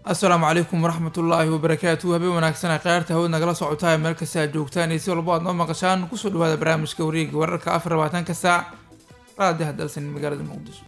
asalaamu calaykum waraxmatullaahi wabarakaatu habeen wanaagsan kheyrta hawad nagala socotaa meel kasta aad joogtaan iyo si walbo aad noo maqashaan kusoo dhawaada barnaamijka wareega wararka afar labaatanka saac raadiyaha dalsan magaalada muqdisho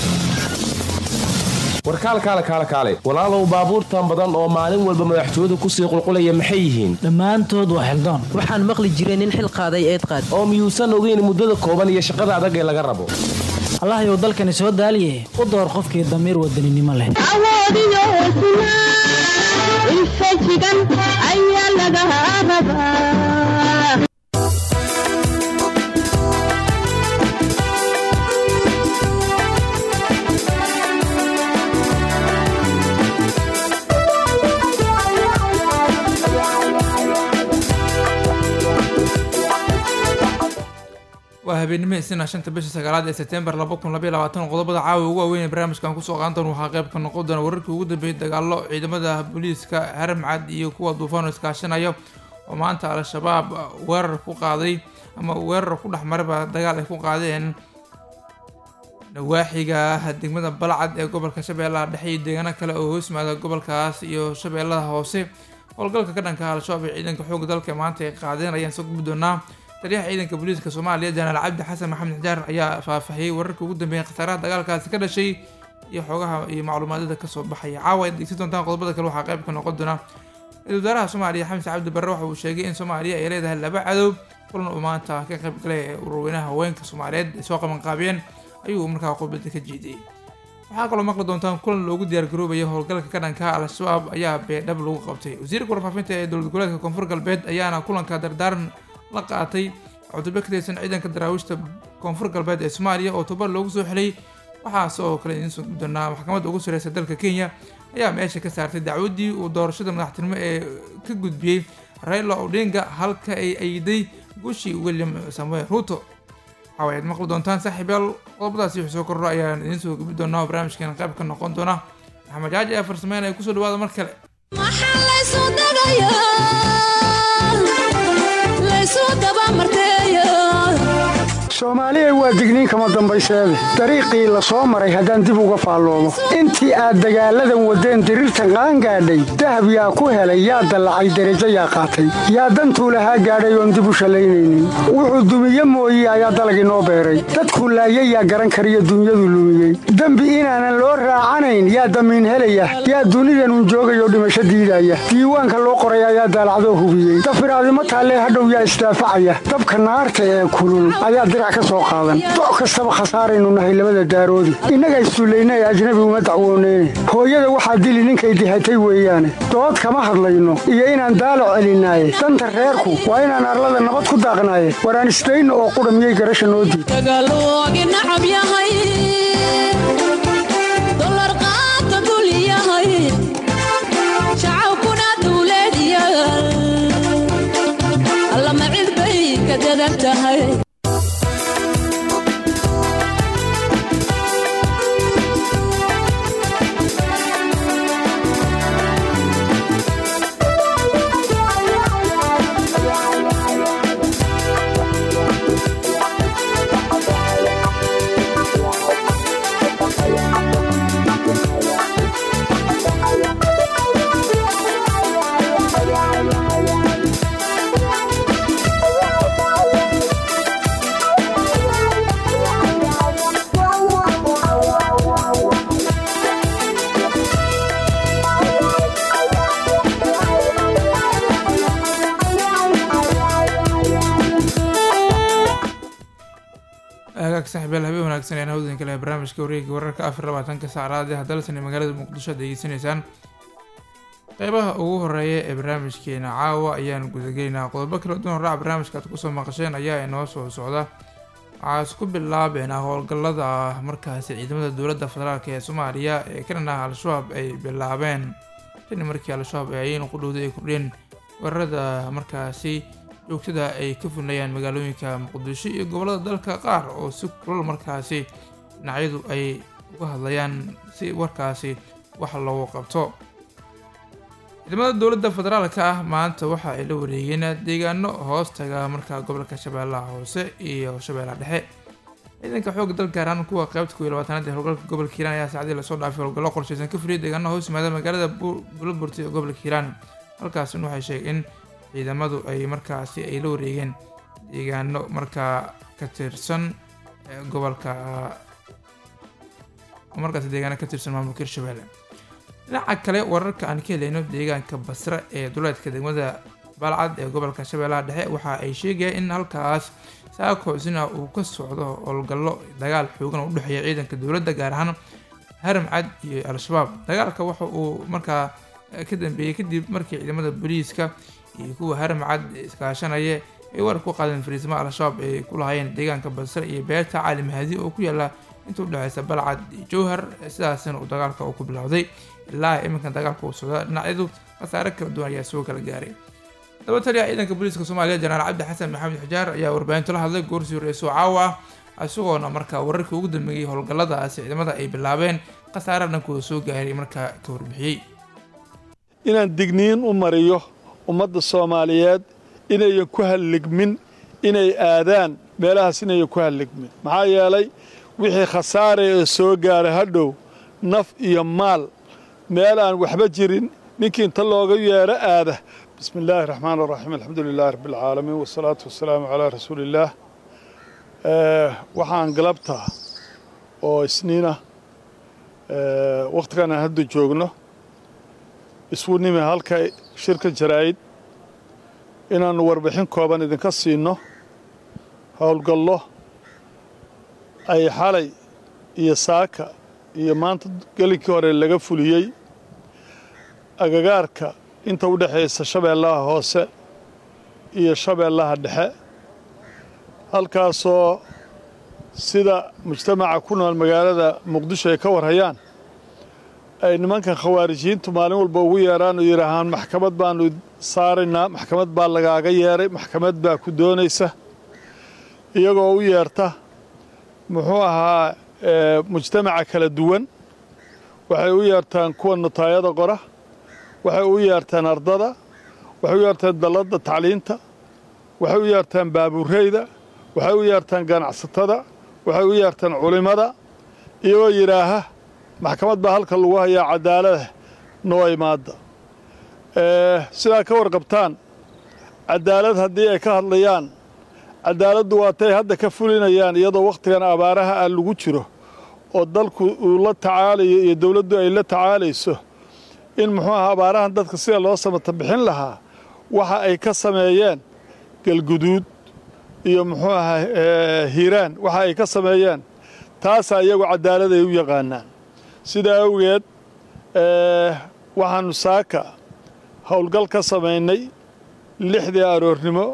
warkaal kaale kaale kaale walaalow baabuurtan badan oo maalin walba madaxtooyadu kusii qulqulaya maxay yihiin dhammaantood waa xildoon waxaan maqli jiray nin xil qaaday eed qaad oo miyuusan ogeyn muddada kooban iyo shaqada adag ee laga rabo allahyow dalkani soo daaliye u door qofkii damiir wadaninimo leh awoodiyo hesnaa infajigan ayaa laga rabaa waa habeenimo isna shanta bisha sagaalaad ee sebtembar laba kun labaiy labaatan qodobada caawa ugu waaweyn ee barnaamijkan kusoo qaadan doona waxaa qayb ka noqon doona wararkii ugu dambeeyay dagaalo ciidamada booliiska haramcad iyo kuwa duufaan oo iskaashanaya oo maanta al-shabaab weerar ku qaaday ama weerar ku dhexmaraba dagaal ay ku qaadeen nawaaxiga degmada balcad ee gobolka shabeellaha dhexe iyo deegaano kale oo hoosmaada gobolkaas iyo shabeellada hoose howlgalka ka dhanka al-shabaab ee ciidanka xoogga dalka maanta ay qaadeen ayaan soo gubi doonaa taliyaha ciidanka booliiska soomaaliya janaal cabdi xasan maxamed xijaar ayaa faahfaahiyey wararka ugu dambeeyay khasaaraha dagaalkaasi ka dhashay iyo xoogaha iyo macluumaadada kasoo baxaya caawa ad degsan doontaan qodobada kale waxaa qayb ka noqon doona ra-isul wasaaraha soomaaliya xamse cabdi barre waxa uu sheegay in soomaaliya ay leedahay laba cadow kulan uu maanta ka qayb galay ee ururweynaha haweenka soomaaliyeed ay soo qabanqaabiyeen ayuu markaa qodbada ka jeediyey waxaa kaloo maqli doontaan kulan loogu diyaargaroobaya howlgalka ka dhanka al-shabaab ayaa beedhab lagu qabtay wasiirka warfaafinta ee dowlad goboleedka koonfur galbeed ayaana kulanka dardaaran la qaatay cutube ka tirsan ciidanka daraawiishta koonfur galbeed ee soomaaliya oo tobar loogu soo xilay waxaas oo kale idiin soo guddoonaa maxkamadda ugu sareysa dalka kenya ayaa meesha ka saartay dacwaddii uu doorashada madaxtinimo ee ka gudbiyey raila odinga halka ay ayday guushii william samuel ruto waxaa ayaad maqli doontaan saaxiibayaal qodobadaasi wixii soo kordho ayaan idiin soo gubi doonaa oo barnaamijkeena qayb ka noqon doona maxamed jaaji ayaa farsameynaya kusoo dhawaada mar kale maxaa laysu dagayaa laysu dabamarteeya soomaaliya waa digniin kama dambayseede dariiqii la soo maray haddaan dib uga faalloobo intii aad dagaalladan waddeen diriirtan qaangaadhay dahab yaa ku helay yaa dallacay derajo yaa qaatay yaa dantuu lahaa gaadhay oon dib u shallaynaynin wuxuu dumiye mooye ayaa dalagii noo beeray dadkuu laayay yaa garan kariyo dunyadu lumiyey dembi inaanan loo raacanayn yaa damiin helaya yaa dunidanun joogayoo dhimasho diidaya diiwaanka loo qoray ayaa daalacdoo hubiyey dafiraadimo taallee hadhow yaa isdaafacaya dabka naarta ee kulul ayaa doc kastaba khasaaraynu nahay labada daaroodi innaga issullayna ee ajnabi uma dacwooneyne hooyada waxaa dili ninkay dihatay weeyaane dood kama hadlayno iyo inaan daalac celinaaye danta reerku waa inaan arlada nabad ku daaqnaaye waraan isdayno oo qudha miyay garasha noo diid dagaaloogi nacab yahay dolar qaata dul yahay shacabkuna dawlad yaal allama cid bay ka dadan tahay hagaag saaxiibayaal habeen wanaagsan ayaan hawdan kale barnaamijka wareega wararka afar labaatanka saacadaad ee dalsan ee magaalada muqdisho ad degeysanaysaan qeybaha ugu horeeya ee barnaamijkeena caawa ayaan gudagelaynaa qodobo kala duwan raac barnaamijka aad kusoo maqasheen ayaa inoo soo socda waxaa isku bilaabeena howlgallada markaasi ciidamada dowladda federaalk ee soomaaliya ee ka dhan ah al-shabaab ay bilaabeen tani markii al-shabaab ay ayaynu ku dhowday ay kordheen weerarada markaasi joogtada ay ka fulinayaan magaalooyinka muqdisho iyo gobollada dalka qaar oo si kulal markaasi dhinacyadu ay uga hadlayaan si warkaasi wax loogu qabto ciidamada dowladda federaalka ah maanta waxa ay la wareegeen deegaano hoostaga markaa gobolka shabeellaha hoose iyo shabeellaha dhexe ciidanka xoogga dalka gaar ahaan kuwa qaybta kuwiyo labaatanaad ee howlgalka gobolka hiiraan ayaa saacadii lasoo dhaafay howlgallo qorshaysan ka fuliyay deegaanaha hoos yimaada magaalada buulaburti ee gobolka hiiraan halkaasina waxay sheegeen in ciidamadu ay markaasi ay la wareegeen deegaano markaa ka tirsan gobolka markaasi deegaano ka tirsan maamulka hirshabelle dhinaca kale wararka aan ka helayno deegaanka basre ee duleedka degmada balcad ee gobolka shabeellaha dhexe waxa ay sheegayaan in halkaas saakoosina uu ka socdo howlgallo dagaal xoogan oo udhexeeya ciidanka dowladda gaar ahaan haram cad iyo al-shabaab dagaalka waxa uu markaa ka dambeeyey kadib markii ciidamada booliiska iyo kuwa haram cad iskaashanaya ay warar ku qaadeen fariismaha al-shabaab ay ku lahaayeen deegaanka basre iyo beerta cali mahadi oo ku yaala inta udhexeysa balcad iyo jowhar sidaasina uu dagaalka uu ku bilowday ilaa iminkan dagaalka uu socda dhinacyadu khasaare kala duwan ayaa soo kala gaaray daba taliya ciidanka booliiska soomaaliya jenaraal cabdi xasan maxamed xujaar ayaa warbaahinto la hadlay goorsii horeysoo caawa ah isagoona markaa wararkii ugu dambeeyey howlgalladaasi ciidamada ay bilaabeen khasaare dhankooda soo gaaray markaa ka warbixiyey inaan digniin u mariyo ummadda soomaaliyeed inayan ku halligmin inay aadaan meelahaas inayan ku halligmin maxaa yeelay wixii khasaare ee soo gaara hadhow naf iyo maal meel aan waxba jirin ninkii inta looga yeedho aada bismi illaahi raxmaan raxiim alxamdu lilaahi rabbi alcaalamiin wasalaatu wasalaamu calaa rasuuliillaah waxaan galabtaa oo isniina wakhtigan aan hadda joogno iswu nimi halka shirka jaraa'id inaannu warbixin kooban idinka siinno howlgallo ay xalay iyo saaka iyo maanta gelinkii hore laga fuliyey agagaarka inta u dhexaysa shabeellaha hoose iyo shabeellaha dhexe halkaasoo sida mujtamaca ku nool magaalada muqdisho ay ka warhayaan ay nimankan khawaarijiyiintu maalin walba ugu yeedhaan oo yidhaahaan maxkamad baannu saaraynaa maxkamad baa lagaaga yeedhay maxkamad baa ku doonaysa iyagoo u yeerta muxuu ahaa mujtamaca kala duwan waxay u yeertaan kuwa nutaayada qora waxay u yeertaan ardada waxay u yeertaan dalladda tacliinta waxay u yeertaan baabuureyda waxay u yeertaan ganacsatada waxay u yeertaan culimmada iyagoo yidhaaha maxkamad baa halka lagu hayaa cadaalada noo imaadda sidaa ka warqabtaan cadaalad haddii ay ka hadlayaan cadaaladdu waatay hadda ka fulinayaan iyadoo wakhtigan abaaraha ah lagu jiro oo dalku uu la tacaalayo iyo dowladdu ay la tacaalayso in muxuu aha abaarahan dadka sida loo samata bixin lahaa waxa ay ka sameeyeen galguduud iyo muxuu ahaa hiiraan waxa ay ka sameeyeen taasaa iyagu cadaalad ay u yaqaanaan sidaa awgeed waxaannu saaka howlgal ka samaynay lixdii aroornimo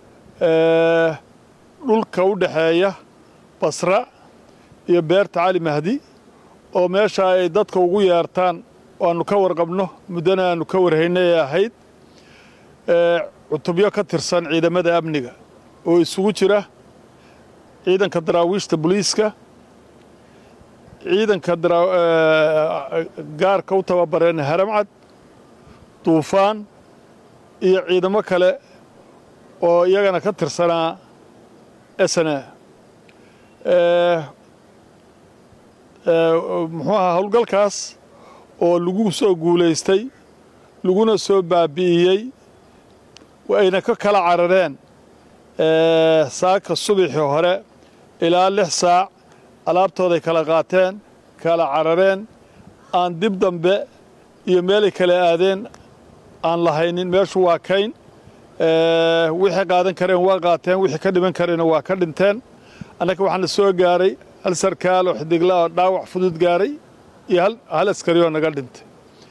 dhulka u dhexeeya basra iyo beerta cali mahdi oo meeshaa ay dadka ugu yeertaan aanu ka warqabno muddana aanu ka warhaynay ee ahayd cutubyo ka tirsan ciidamada amniga oo isugu jira ciidanka daraawiishta boliiska ciidanka gaarka u tababareen haramcad duufaan iyo ciidamo kale oo iyagana ka tirsanaa sna muxuu ahaa howlgalkaas oo lagu soo guulaystay laguna soo baabi'iyey ayna ka kala carareen saaka subaxii hore ilaa lix saac alaabtooday kala qaateen kala carareen aan dib dambe iyo meelay kala aadeen aan lahaynin meeshu waa kayn wixii qaadan kareen waa qaateen wixii ka dhiman kareenna waa ka dhinteen annaka waxaana soo gaaray hal sarkaal oo xidigla oo dhaawac fudud gaaray iyo hal askari oo naga dhintay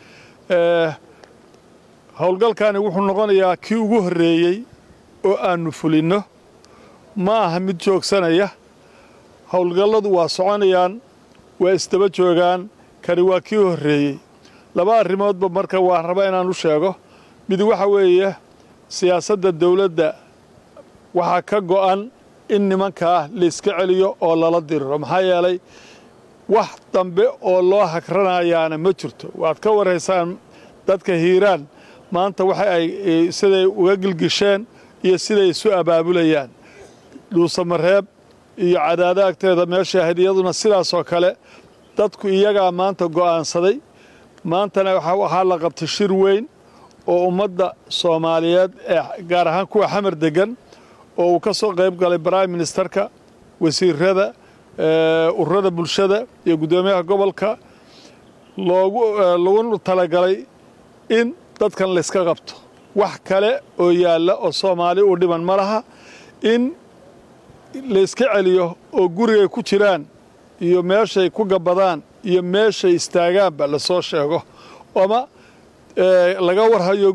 howlgalkani wuxuu noqonayaa kii ugu horreeyey oo aannu fulinno ma aha mid joogsanaya howlgalladu waa soconayaan waa isdaba joogaan kani waa kii horreeyey laba arrimoodba marka waan rabaa inaan u sheego mid waxa weeye siyaasadda dawladda waxaa ka go'an in nimankaa layska celiyo oo lala diriro maxaa yeelay wax dambe oo loo hagranayaana ma jirto waad ka warhaysaan dadka hiiraan maanta waxa ay siday uga gilgisheen iyo siday isu abaabulayaan dhuusamareeb iyo cadaado agteeda meesha ahayd iyaduna sidaasoo kale dadku iyagaa maanta go'aansaday maantana waxaa la qabtay shir weyn oo ummadda soomaaliyeed ee gaar ahaan kuwa xamar degan oo uu ka soo qayb galay prime ministerka wasiirada ururada bulshada iyo guddoomiyaha gobolka loogu lagu talagalay in dadkan layska qabto wax kale oo yaalla oo soomaali u dhiman ma laha in layska celiyo oo gurigay ku jiraan iyo meeshay ku gabbadaan iyo meeshay istaagaanba lasoo sheego ama laga warhayo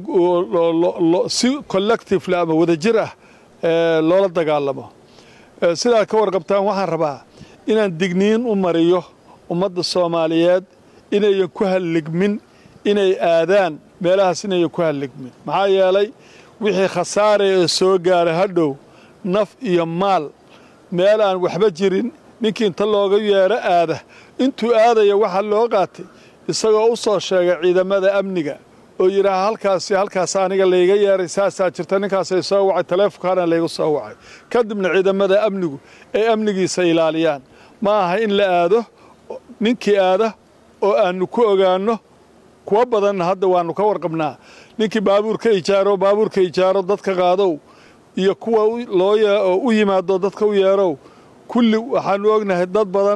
si collectifle ama wadajir ah loola dagaalamo sidaa ka warqabtaan waxaan rabaa inaan digniin u mariyo ummadda soomaaliyeed inayan ku halligmin inay aadaan meelahaas inayan ku halligmin maxaa yeelay wixii khasaare ee soo gaaray hadhow naf iyo maal meel aan waxba jirin ninkii inta looga yeero aada intuu aadaya waxaa loo qaatay isagoo u soo sheegay ciidamada amniga oo yidhaaha halkaasi halkaas aniga layga yeeray saasaa jirta ninkaasay soo wacay taleefonkaana laygu soo wacay kadibna ciidamada amnigu ay amnigiisa ilaaliyaan ma aha in la aado ninkii aada oo aannu ku ogaanno kuwa badanna hadda waannu ka warqabnaa ninkii baabuurka ijaaro baabuurka ijaaro dadka qaadow iyo kuwa loo u yimaado dadka u yeerow kulli waxaannu ognahay dad badan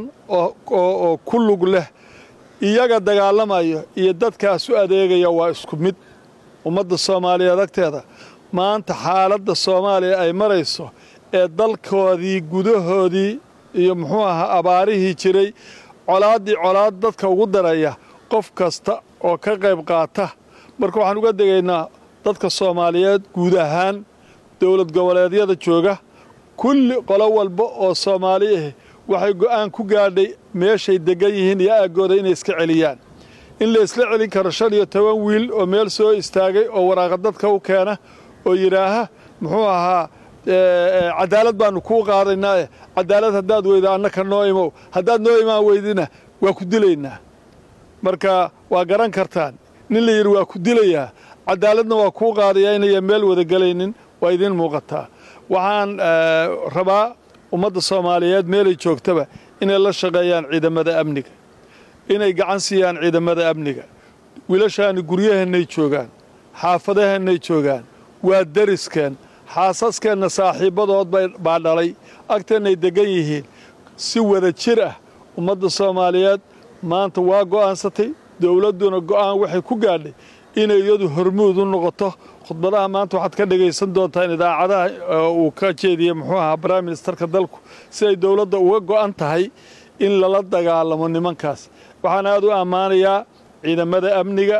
oo ku lug leh iyaga dagaalamayo iyo dadkaas u adeegaya waa isku mid ummadda soomaaliyeed agteeda maanta xaaladda soomaaliya ay marayso ee dalkoodii gudahoodii iyo muxuu ahaa abaarihii jiray colaaddii colaad dadka ugu daraya qof kasta oo ka qayb qaata marka waxaan uga degaynaa dadka soomaaliyeed guud ahaan dowlad goboleedyada jooga kulli qolo walba oo soomaali ah waxay go'aan ku gaadhay meeshay deggan yihiin iyo aaggooda inay iska celiyaan in la isla celin karo shan iyo toban wiil oo meel soo istaagay oo waraaqa dadka u keena oo yidhaaha muxuu ahaa cadaalad baannu kuu qaadaynaae cadaalad haddaad weyda annaka noo imow haddaad noo imaan weydina waa ku dilaynaa marka waa garan kartaan nin la yidhi waa ku dilayaa cadaaladna waa kuu qaadayaa inayan meel wada gelaynin waa idiin muuqataa waxaan rabaa ummadda soomaaliyeed meelay joogtaba inay la shaqeeyaan ciidamada amniga inay gacan siiyaan ciidamada amniga wiilashaani guryaheennay joogaan xaafadaheennay joogaan waa dariskeen xaasaskeenna saaxiibbadood baa dhalay agteennay deggan yihiin si wada jir ah ummadda soomaaliyeed maanta waa go'aansatay dowladduna go'aan waxay ku gaadhay inay iyadu hormuud u noqoto khudbadaha maanta waxaad ka dhegaysan doontaan idaacadaha uu ka jeediyey muxuu ahaa prime ministerka dalku si ay dowladda uga go'an tahay in lala dagaalamo nimankaas waxaan aad u ammaanayaa ciidamada amniga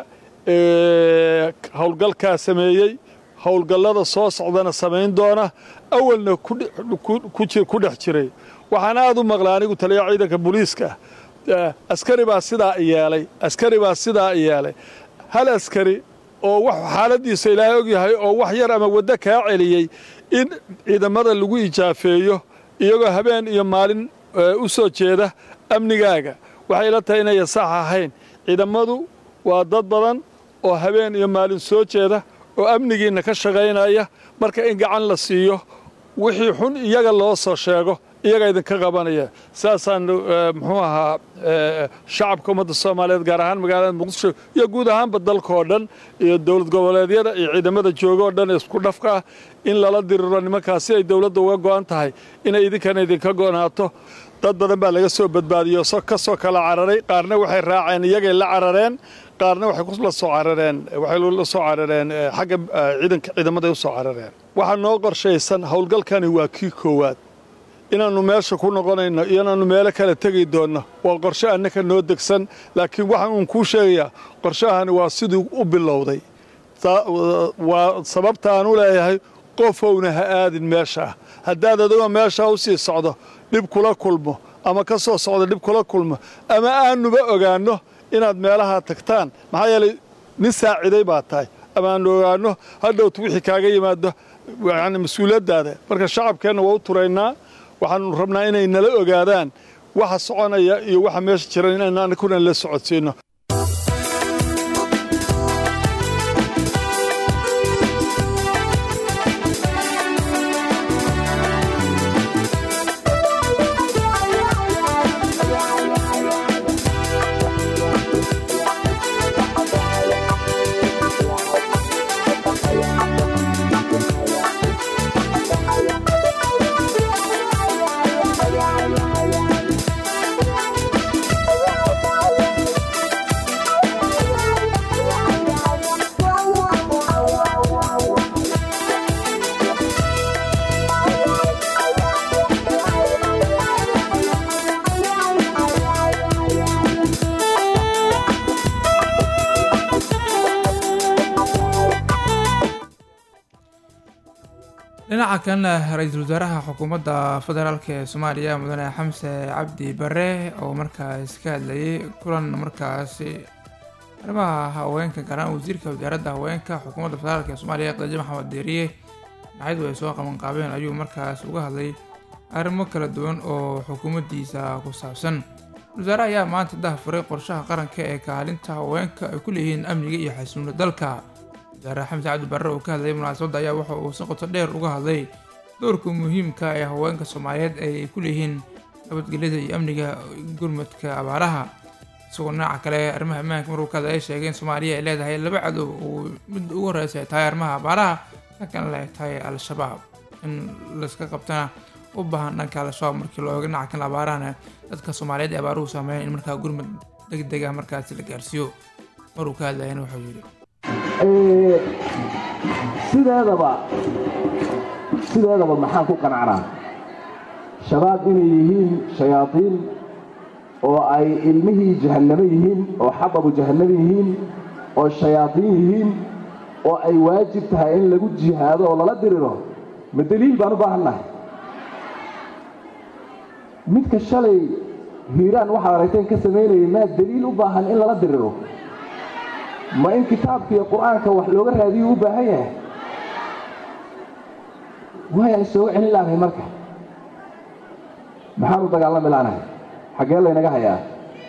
ee howlgalkaa sameeyey howlgallada soo socdana samayn doona awalna ku dhex jiray waxaan aad u maqlay anigu taliya ciidanka booliiska ah askari baa sidaa yeelay askari baa sidaa yeelay hal askari oo wax xaaladiisa ilaahay og yahay oo wax yar ama waddo kaa celiyey in ciidamada lagu ijaafeeyo iyagoo habeen iyo maalin u soo jeeda amnigaaga waxay la tahay inayan sax ahayn ciidamadu waa dad badan oo habeen iyo maalin soo jeeda oo amnigiinna ka shaqaynaya marka in gacan la siiyo wixii xun iyaga loo soo sheego iyaga idinka qabanaya saasaan muxuu ahaa shacabka ummadda soomaaliyeed gaar ahaan magaalada muqdisho iyo guud ahaanba dalka oo dhan iyo dowlad goboleedyada iyo ciidamada jooga oo dhan isku dhafka ah in lala diriro nimankaas si ay dowladda uga go'an tahay inay idinkana idinka go'naato dad badan baa laga soo badbaadiyo ka soo kala cararay qaarna waxay raaceen iyagay la carareen qaarna waxay la soo carareen waxay la soo carareen xagga ciidanka ciidamaday u soo carareen waxaa noo qorshaysan howlgalkani waa kii koowaad inaannu meesha ku noqonayno iyo inaannu meelo kale tegi doonno waa qorshe annaka noo degsan laakiin waxaan uun kuu sheegayaa qorshahani waa siduu u bilowday waa sababta aan u leeyahay qofowna ha aadin meeshaa haddaad adigoo meeshaa u sii socdo dhib kula kulmo ama ka soo socdo dhib kula kulmo ama aannuba ogaanno inaad meelahaa tagtaan maxaa yeelay nin saaciday baa tahay ama aannu ogaanno hadhowt wixii kaaga yimaado yani mas-uuliyaddaada marka shacabkeenna waa u turaynaa waxaanu rabnaa inay nala ogaadaan waxa soconaya iyo waxa meesha jiran inaynu anakuna la socodsiinno dhinaca kalena ra-iisul wasaaraha xukuumadda federaalk ee soomaaliya mudane xamse cabdi bare oo markaas ka hadlayay kulan markaasi arrimaha haweenka gaaraan wasiirka wasaaradda haweenka xukuumadda federaalk ee soomaaliya qadaji maxamed deeriye dhinacyadu ay soo qabanqaabeen ayuu markaas uga hadlay arrimo kala duwan oo xukuumaddiisa ku saabsan wasaare ayaa maanta dahafuray qorshaha qaranka ee kaalinta haweenka ay ku leeyihiin amniga iyo xasiloonida dalka wasaare xamse cabdi barre oo ka hadlayay munaasabadda ayaa waxa uu si qoto dheer uga hadlay doorka muhiimka ee haweenka soomaaliyeed ay ku leeyihiin nabadgelyada iyo amniga gurmadka abaaraha isagoo dhinaca kale arrimaha ammaanka maruu ka hadlaya sheegay in soomaaliya ay leedahay laba cadow oo mid ugu horeysa ay tahay arrimaha abaaraha dhankan ay tahay al-shabaab in layska qabtana u baahan dhanka al-shabaab markii loo eego dhinaca kan abaarahana dadka soomaaliyeed ee abaaruhu saameeyan in markaa gurmad deg deg ah markaasi la gaarsiiyo maruu ka hadlayana wuxuu yidhi sideedaba sideedaba maxaan ku qanacnaa shabaab inay yihiin shayaadiin oo ay ilmihii jahannamo yihiin oo xababu jahannamo yihiin oo shayaadiin yihiin oo ay waajib tahay in lagu jihaado oo lala diriro ma deliil baan u baahannahay midka shalay hiiraan waxaad aragteen ka samaynayay maa deliil u baahan in lala diriro ma in kitaabka iyo qur-aanka wax looga raadiyo u baahan yahay waayaan isooga celin laanahay marka maxaan u dagaalami laanahay xaggee laynaga hayaa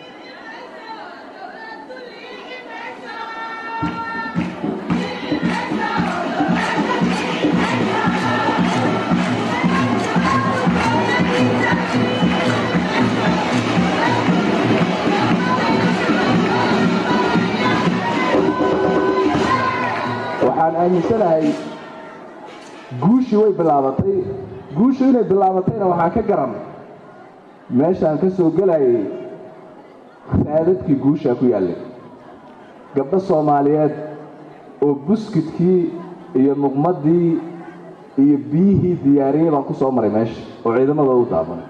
waxaan aaminsanahay guushii way bilaabatay guushu inay bilaabatayna waxaan ka garan meeshaan ka soo gelayay raadadkii guushaa ku yaallay gabdho soomaaliyeed oo buskidkii iyo muqmaddii iyo biyihii diyaariyey baan ku soo maray meesha oo ciidamadooda u daabanay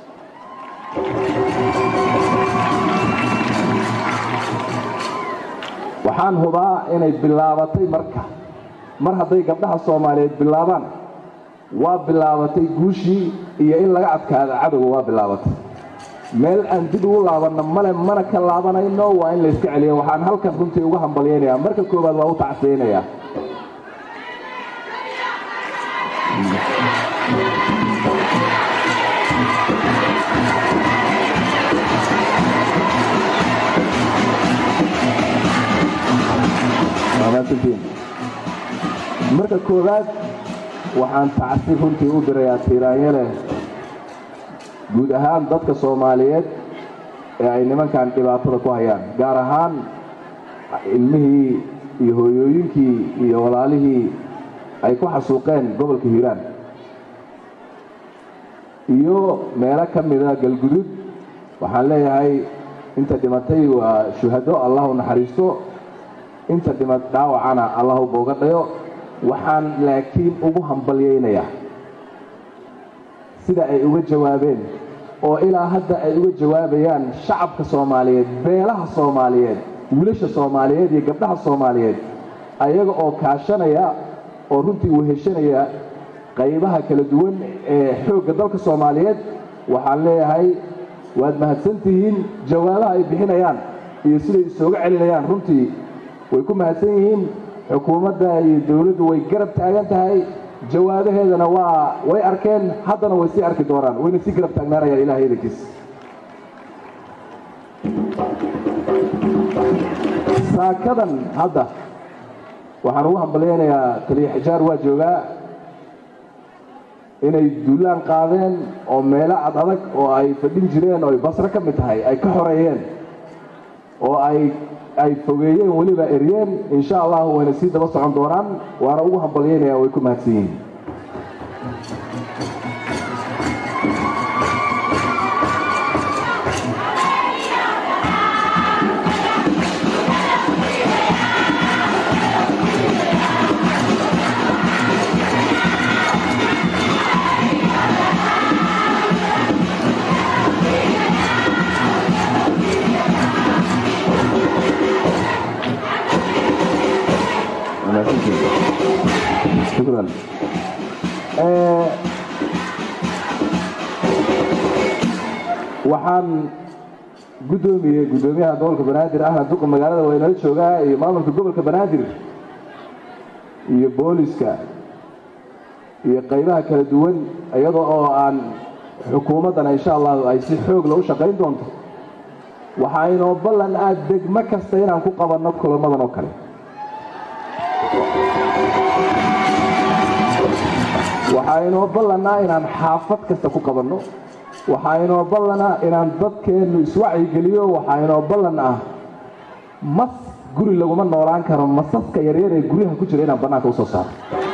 waxaan hubaa inay bilaabatay marka mar hadday gabdhaha soomaaliyeed bilaabaan waa bilaabatay guushii iyo in laga adkaada cadowga waa bilaabatay meel aan dib ugu laabanno male mana ka laabanayno waa in layska celiyo waxaan halkan runtii uga hambalyaynayaa marka koowaad waa u tacsiyaynayaa marka koowaad waxaan tacsi runtii u dirayaa tiiraanyale guud ahaan dadka soomaaliyeed ee ay nimankan dhibaatada ku hayaan gaar ahaan ilmihii iyo hooyooyinkii iyo walaalihii ay ku xasuuqeen gobolka hiiraan iyo meelo ka mida galgudud waxaan leeyahay inta dhimatay waa shuhado allah u naxariisto inta dhima dhaawacana allahu booga dhayo waxaan laakiin ugu hambalyaynayaa sida ay uga jawaabeen oo ilaa hadda ay uga jawaabayaan shacabka soomaaliyeed beelaha soomaaliyeed wiilasha soomaaliyeed iyo gabdhaha soomaaliyeed ayaga oo kaashanaya oo runtii weheshanaya qaybaha kala duwan ee xoogga dalka soomaaliyeed waxaan leeyahay waad mahadsantihiin jawaabaha ay bixinayaan iyo siday isooga celinayaan runtii way ku mahadsan yihiin xukuumadda iyo dowladdu way garab taagan tahay jawaabaheedana waa way arkeen haddana way sii arki doonaan wayna sii garab taagnaanayaan ilahay idankiis saakadan hadda waxaan ugu hambalyaynayaa taliya xijaar waa joogaa inay duulaan qaadeen oo meelo ad adag oo ay fadhin jireen oo ay basro ka mid tahay ay ka xoreeyeen oo ay ay fogeeyeen weliba eryeen insha allahu wayna sii daba socon doonaan waana ugu hambalyaynaya way ku mahadsan yihiin shukran waxaan guddoomiyey guddoomiyaha gobolka banaadir ahna duqa magaalada waa inala joogaa iyo maamulka gobolka banaadir iyo booliska iyo qaybaha kala duwan iyadoo oo aan xukuumaddana insha allahu ay si xoog la u shaqayn doonto waxaa inoo ballan ah degmo kasta inaan ku qabanno kulamadan oo kale waxaa inoo ballanaa inaan xaafad kasta ku qabanno waxaa inoo ballanah inaan dadkeennu iswacyigeliyo waxaa inoo ballan ah mas guri laguma noolaan karo masaska yaryar ee guryaha ku jira inaan bannaanka u soo saaro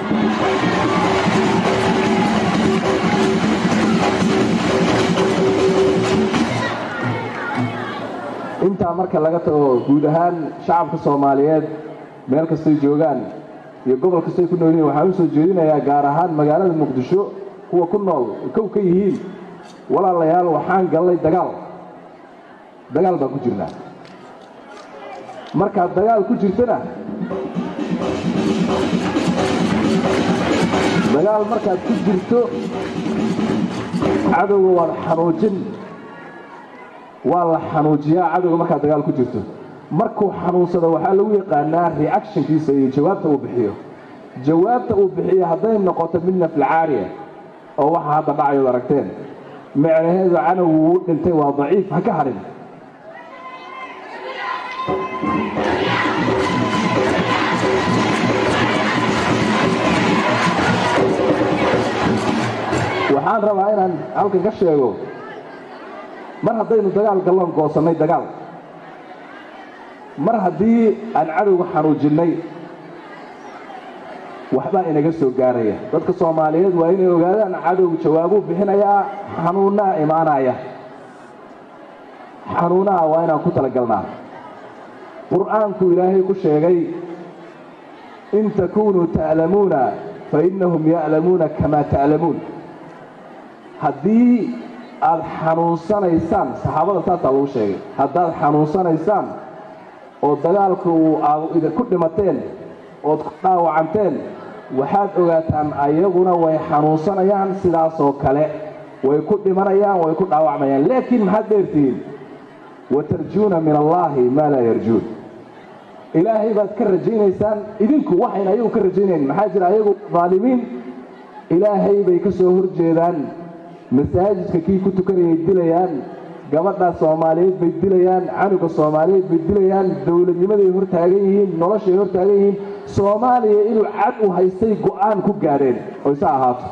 intaa marka laga tago guud ahaan shacabka soomaaliyeed meel kastay joogaan iyo gobol kastay ku nool yihiin waxaan u soo jeedinayaa gaar ahaan magaalada muqdisho kuwa ku nool kow ka yihiin walaalayaal waxaan gallay dagaal dagaal baan ku jirnaa markaad dagaal ku jirtana dagaal markaad ku jirto cadowga waad xanuujin waa la xanuujiyaa cadowga markaad dagaal ku jirto markuu xanuunsado waxaa lagu yaqaanaa reactionkiisa iyo jawaabta uu bixiyo jawaabta uu bixiyo hadday noqoto mid naflacaariya oo waxa hadda dhacayood aragteen micnaheedu canowgu wuu dhintay waa daciif ha ka hadhin waxaan rabaa inaan halkan ka sheego mar haddaynu dagaal galloon goosannay dagaal mar haddii aan cadowga xanuujinnay waxbaa inaga soo gaaraya dadka soomaaliyeed waa inay ogaadaan cadowgu jawaabuu bixinayaa xanuunnaa imaanaya xanuunaha waa inaan ku talagalnaa qur'aanku ilaahay ku sheegay in takunuu ta'lamuuna fa innahum ya'lamuuna kamaa ta'lamuun haddii aad xanuunsanaysaan saxaabada saasaa lagu sheegay haddaad xanuunsanaysaan oo dagaalka uu aad ku dhimateen ood ku dhaawacanteen waxaad ogaataan ayaguna way xanuunsanayaan sidaasoo kale way ku dhimanayaan way ku dhaawacmayaan laakiin maxaad dheertihiin watarjuuna min allaahi maa laa yarjuun ilaahay baad ka rajaynaysaan idinku waxayna ayagu ka rajaynayn maxaa jira ayagu daalimiin ilaahay bay ka soo horjeedaan masaajidka kii ku tukanayay dilayaan gabadha soomaaliyeed bay dilayaan canuga soomaaliyeed bay dilayaan dowladnimaday hortaagan yihiin noloshay hortaagan yihiin soomaaliya inuu cad u haystay go'aan ku gaadheen oo isa ahaato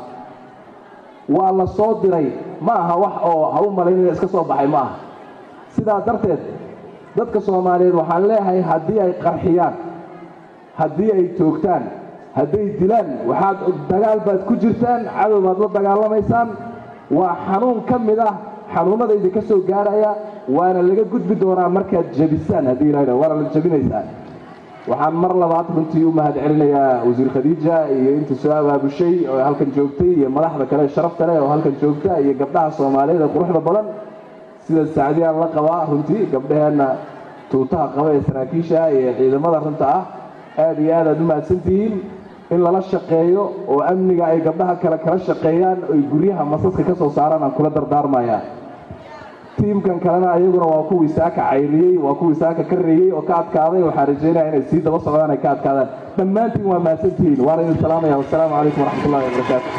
waa la soo diray ma aha wax oo ha u malaynaya iska soo baxay ma aha sidaa darteed dadka soomaaliyeed waxaan leeyahay haddii ay qarxiyaan haddii ay toogtaan hadday dilaan waxaad dagaal baad ku jirtaan cadow baad la dagaalamaysaan waa xanuun ka mid ah xanuunnada idinka soo gaaraya waana laga gudbi doonaa markaad jebisaan haddii ilaha waana la jebinaysaan waxaan mar labaad runtii u mahad celinayaa wasiir khadiija iyo inta soo abaabushay oo halkan joogtay iyo madaxda kale sharafta leh oo halkan joogta iyo gabdhaha soomaaliyeed ee quruxda badan sida saacdiyaan la qabaa runtii gabdhaheenna tuutaha qaba ee saraakiisha iyo ciidamada runta ah aad iyo aad aad u mahadsantihiin in lala shaqeeyo oo amniga ay gabdhaha kale kala shaqeeyaan oy guryaha masaska ka soo saaraan aan kula dardaarmayaa tiimkan kalena ayaguna waa kuwii saaka cayriyey waa kuwii saaka ka reeyey oo ka adkaaday waxaan rajeynaya inay sii daba socdaan ay ka adkaadaan dhammaantiin waa mahadsantihiin waana idin salaamaya wasalaamu calaykum waraxmatullahi wabarakaatu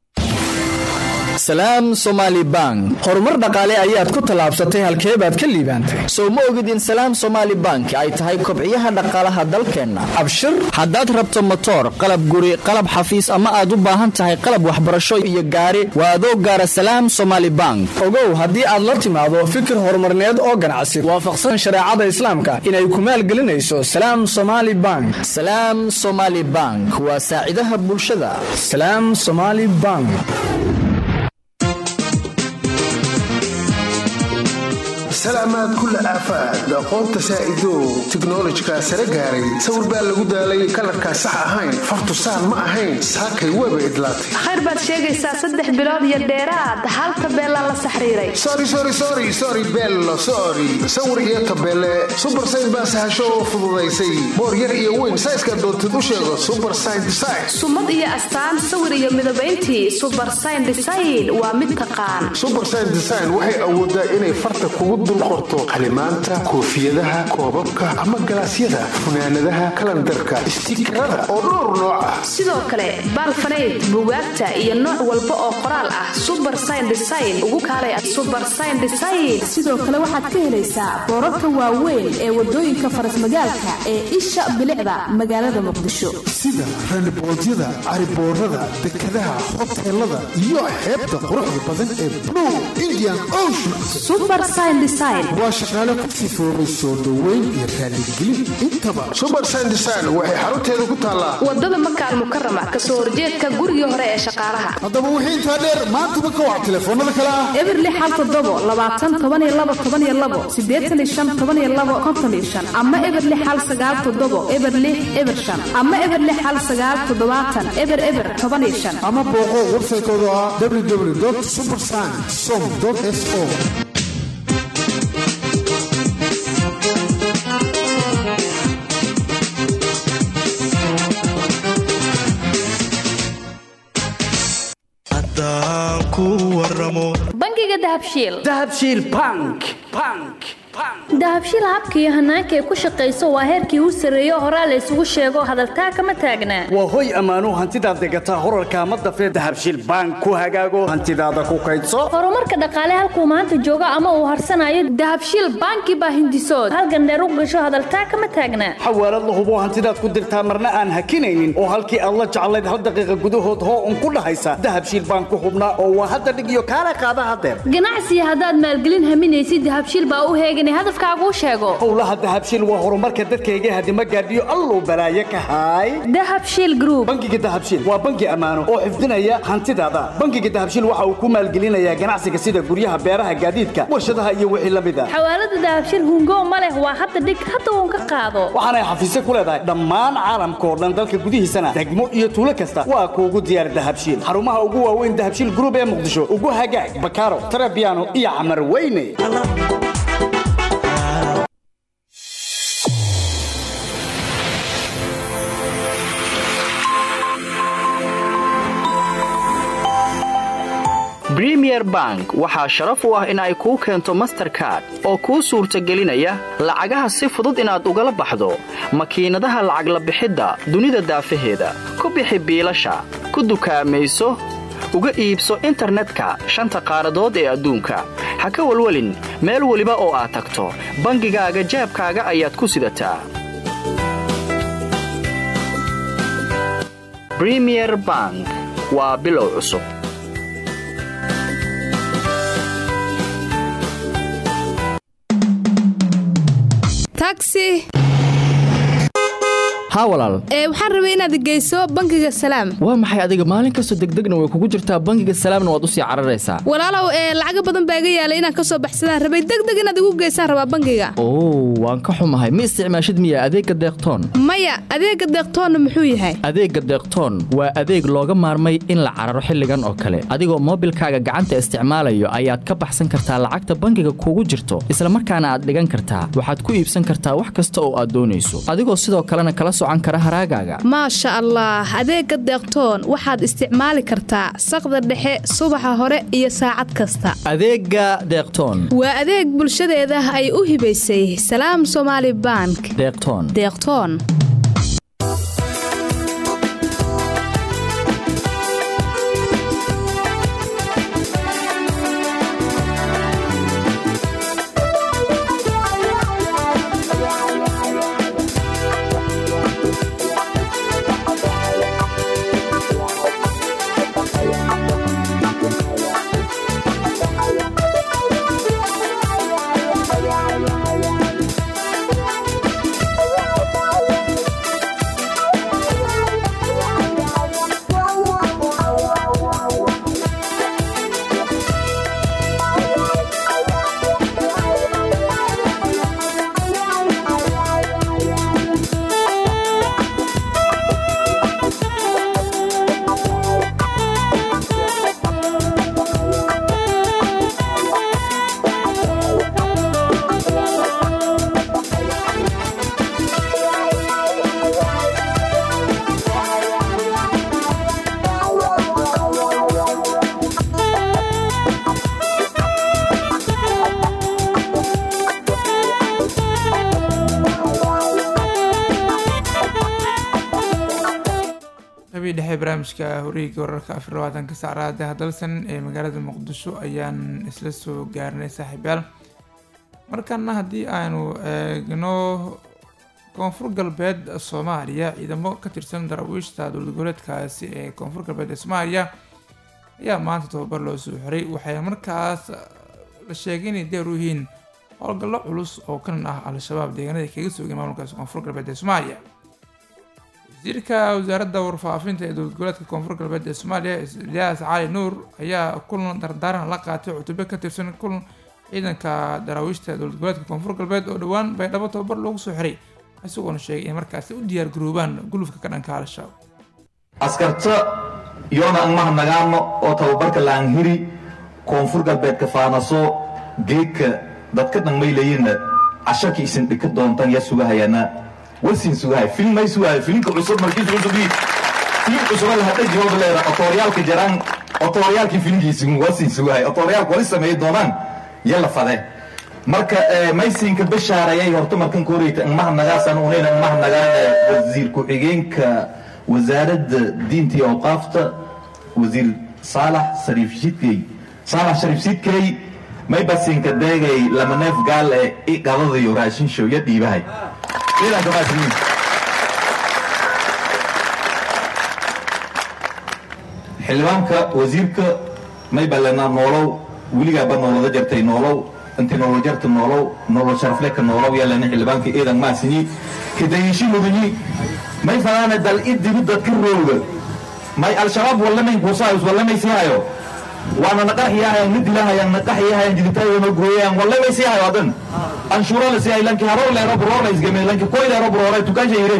salaam somaali bank horumar dhaqaale ayaad ku tallaabsatay halkee baad ka liibaantay soo ma ogid in salaam somaali bank ay tahay kobciyaha dhaqaalaha dalkeenna abshir haddaad rabto motoor qalab guri qalab xafiis ama aad u baahan tahay qalab waxbarasho iyo gaari waa adoo gaara salaam somaali bank ogow haddii aad la timaado fikir horumarneed oo ganacsi waafaqsan shareecada islaamka inay ku maalgelinayso salaam somaali bank salaam somaali bank waa saacidaha bulshada salaam somaali bank salaam caafimaad kulla aafaad aqoonta saa'ido tiknolojika sare gaaray sawir baa lagu daalay kalarkaa sax ahayn fartu saan ma ahayn saakay weeba idlaatay khayr baad sheegaysaa saddex bilood iyo dheeraad hal tabeelaa la saxriiray sorry sorry sorry sorry bello sorry sawir iyo tabeele super sign baa sahasho oo fududaysay boor yar iyo weyn sayska doontid u sheego super sign design sumad iyo astaan sawir iyo midabayntii subar sign design waa mid taqaan super sign design waxay awoodaa inay farta kugu dul qorto qalimaanta koofiyadaha koobabka ama galaasyada funaanadaha kalandarka istiikarada oo dhowr nooc ah sidoo kale baalfanayd bugaagta iyo nooc walba oo qoraal ah subar sign design ugu kaalay subar sign design sidoo kale waxaad ka helaysaa boorarka waaweyn ee wadooyinka farasmagaalka ee isha bilicda magaalada muqdisho sida randiboodyada cariboorada dekadaha hoteelada iyo xeebta quruxda badan ee blue indian ocean subar sign design waa shaqaale ku sifoobay soo dhoweyn iyo raaligelin intaba subar sign design waxay xarunteeda ku taallaa wadada makaal mukarama kasoo horjeedka gurigii hore ee shaqaalaha haddaba wixii intaa dheer maantaba ka wac telefoonada kale ah eberli xal todobo labaatan toban iyo labo toban iyo labo sideetan iyo shan toban iyo labo konton iyo shan ama eberli xal sagaal todobo eberli eber shan ama eberli xal sagaal toddobaatan eber eber toban iyo shan ama booqo websaytooda ah www supersign som so bangiga dahabshiil dahabshiil bank bank dahabshiil habka iyo hanaanka ay ku shaqayso waa heerkii u sarreeyo horaa la isugu sheego hadaltaa kama taagnaa waa hoy ammaanuu hantidaad degataa horarkaa ma dafee dahabshiil bank ku hagaago hantidaada ku kaydso horumarka dhaqaale halkuu maanta joogo ama uu harsanayo dahabshiil banki baa hindisood halgandheer u gasho hadaltaa kama taagnaa xawaalad la hubo hantidaad ku dirtaa marna aan hakinaynin oo halkii aad la jeclayd hal daqiiqa gudahood hoo un ku dhahaysa dahabshiil bank ku hubnaa oo waa hadda dhig iyo kaala qaada hadeer ganacsiga haddaad maalgelin haminaysid dahabshiil baa u heegan hadafkaaguu sheego howlaha dahabshiil waa horumarka dadkayga hadima gaadhiyo alluu balaaye ka haay dahabshiil group bangiga dahabshiil waa bangi ammaano oo xifdinaya hantidaada bangiga dahabshiil waxa uu ku maalgelinayaa ganacsiga sida guryaha beeraha gaadiidka warshadaha iyo wixii la mid a xawaalada dahabshiil hungo ma leh waa hadda dhig hadda uun ka qaado waxaanay xafiisyo ku leedahay dhammaan caalamka oo dhan dalka gudihiisana degmo iyo tuulo kasta waa kuugu diyaar dahabshiil xarumaha ugu waaweyn dahabshiil group ee muqdisho ugu hagaag bakaaro tarabiano iyo camar weyne bremier bank waxaa sharaf u ah in ay kuu keento masterkard oo kuu suurtagelinaya lacagaha si fudud inaad ugala baxdo makiinadaha lacag la bixidda dunida daafaheeda ku bixi biilasha ku dukaamayso uga iibso internetka shanta qaaradood ee adduunka ha ka welwelin meel weliba oo aad tagto bangigaaga jeebkaaga ayaad ku sidataa bremier bank waa bilow cusub taxi haa walaal ee waxaan rabay inaad geyso bangiga salaam waa maxay adiga maalin kastoo degdegna way kugu jirtaa bangiga salaamna waad usii cararaysaa walaalow ee lacaga badan baa iga yaalay inaan ka soo baxsadaan rabay degdeg inaad igu geysaan rabaa bangiga oo waan ka xumahay ma isticmaashid miya adeegga deeqtoon maya adeegga deeqtoonna muxuu yahay adeegga deeqtoon waa adeeg looga maarmay in la cararo xilligan oo kale adigoo moobilkaaga gacanta isticmaalayo ayaad ka baxsan kartaa lacagta bangiga kugu jirto islamarkaana aad dhigan kartaa waxaad ku iibsan kartaa wax kasta oo aad doonayso adigoo sidoo kalena kala maasha allah adeegga deeqtoon waxaad isticmaali kartaa saqda dhexe subaxa hore iyo saacad kasta adeegga deeqtoon waa adeeg bulshadeeda ay u hibaysay salaam somaali bank deeqtoon deeqtoon qeybii dhexe barnaamijka horiga wararka afar labaatanka saacada hadalsan ee magaalada muqdisho ayaan isla soo gaarnay saaxiibyaal markana haddii aanu eegno koonfur galbeed soomaaliya ciidamo ka tirsan daraawiishta dowlad goboleedkaasi ee koonfur galbeed ee soomaaliya ayaa maanta tababar loo soo xiray waxay markaas la sheegay inay deer u yihiin howlgallo culus oo kanan ah al-shabaab deegaanada kaga soogeen maamulkaasi koonfur galbeed ee soomaaliya wasiirka wasaaradda warfaafinta ee dowlad goboleedka koonfur galbeed ee soomaaliya ilyaas cali nuur ayaa kulan dardaaran la qaatay cutube ka tirsan kulan ciidanka daraawiishta dowlad goboleedka koonfur galbeed oo dhowaan baydhabo tababar loogu soo xiray isagoona sheegay in markaasi u diyaar garoobaan gulufka ka dhanka al-shabaab askarta yoona ang mahanagaano oo tababarka laanghiri koonfur galbeedka faanaso geedka dadka dhanmaylayina cashaki isin dhika doontan yaa sugahayana warsin sugahay film may sugahay filimka cusub markiis cusubii filim cusuba la hadha jooga leera otooriyaalka jaraan otooriyaalkii filimkiisi warsin sugahay otooriyaalka wali sameey doonaan yalla fade marka maysinka bashaarayay horta markan koreyta angmahanagaasan unayna angmahanagaan wasiir ku-xigeenka wasaaradda diinta iyo awqaafta wasiir saalax shariif shidkey saalax shariif shidkey may basinka deegay lama neef gaal ee i qadadayo raashin show ya dhiibahay ciidanka maasiniin xildhibaanka wasiirka may ballanaa noolow weligaaba noolada jartay noolow intii noolo jarta noolow noolo sharafleka noolow yaalana xildhibaanka ciidan maasini kadayishi mudanyi may fanaana dal idigu dadka rooga may al-shabaab wallamayn kuusaayus wallamay sii hayo waana naqaxiyahayaan midilahayaan naqaxiyahayaan jiditaayana gooyayaan wallamay sii hayo adan anshuura la sii hay lanki haror leero buroor la isgame lanki koy leero buroore tukaansha yire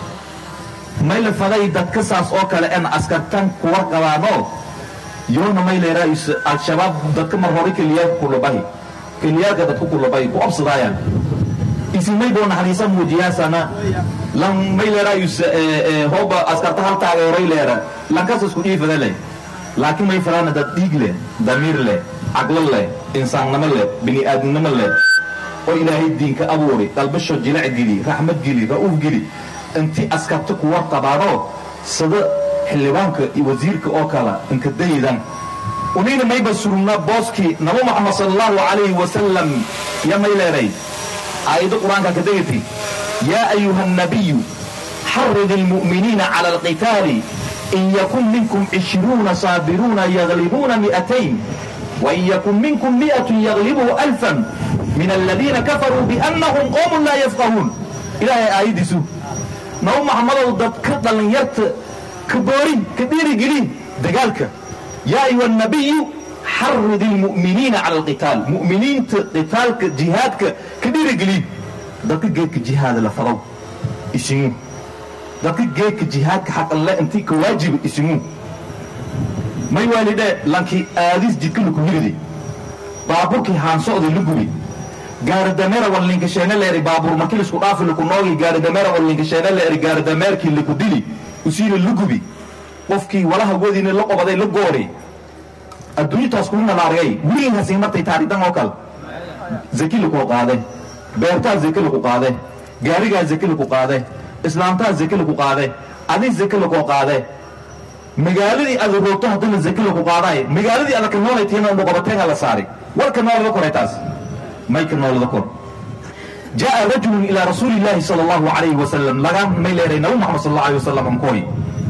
may la faday dadka saas oo kale en askartan kuwa qabaano yoona may leeraa is al-shabaab dadka mar hore keliyaaka kulabahi keliyaalka dadku kulabahi ku obsadaayaan isimay boo naxariisa muujiyaasana lan may leeraa is hooba askarta hal taageeray leera lankas isku dhiifada leh laakiin may falaana dad dhiig leh damiir leh caqlo leh insaannimo leh bini'aadamnimo leh oo ilaahay diinka abuuri dalbasho jilac geli raxmad geli ra'uuf geli intii askarta kuwa qabaano sida xildhibaanka iyo wasiirka oo kale inka daydan unayna mayba surugna booskii nabi maxamed sala allahu calayhi wasalam ya may leeray aayado qur-aanka ka degati yaa ayuha annabiyu xarid almu'miniina cala alqitaali in yakun minkum cishruuna saabiruuna yaglibuuna mi'atayn وإن يكن منكم مئة يغلبوا ألفا من الذين كفروا بأنهم قوم لا يفقهون إلهي آيدي سو نو محمد ودد كدلن يرت كبورين كبيري قلين دقالك يا أيها النبي حرد المؤمنين على القتال مؤمنين قتالك جهادك كبيري قلين دك جيك جهاد لفرو اسمو دك جيك جهادك حق الله انتي كواجب اسمو may waalidhe lankii aadis jidka laku hiridi baaburkii haansocda lugubi gaaridameera wallinkasheene leeri baabuur markii lisku dhaafi laku noogi gaaridameera wallinkasheene leeri gaaridameerkii laku dili usiina lugubi qofkii walaha wadiina la qobaday la goori adduunyataas kuma nalaargay wiliin hasii martay taaridan oo kale zaki laku qaade beertaa zaki laku qaade gaarigaa zaki laku qaade islaamtaa zaki laku qaade adin zaki laku qaade magaaladii aad roogto haddana zaki lagu qaadaay magaaladii aad ka noolaytiina noqobateen la saari warka noolada koray taas mayka noolada kor jaa rajulun ilaa rasuuli illaahi sala allahu calayhi wasalam laga may leeray nabi maxamed sal allahu alayhi wasalam amkooy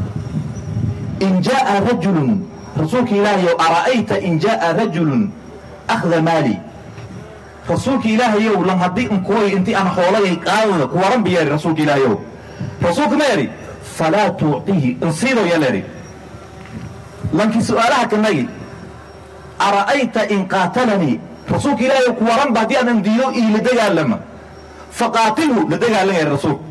in jaa rajulun rasuulka ilaahayow ara'ayta in jaa rajulun akhda maali rasuulka ilaahayow lan haddii inkooy intii aan xoolagay qaadada kuwaran ba yeeri rasuulka ilaahayow rasuulka ma yidhi falaa tuucihi insiido ya leeri lankii su'aalaha kanagi ara'ayta in qaatalanii rasuulka ilaahay ku waranba haddii aanan diido ii la dagaalama faqaatilhu la dagaalan yahay rasuulka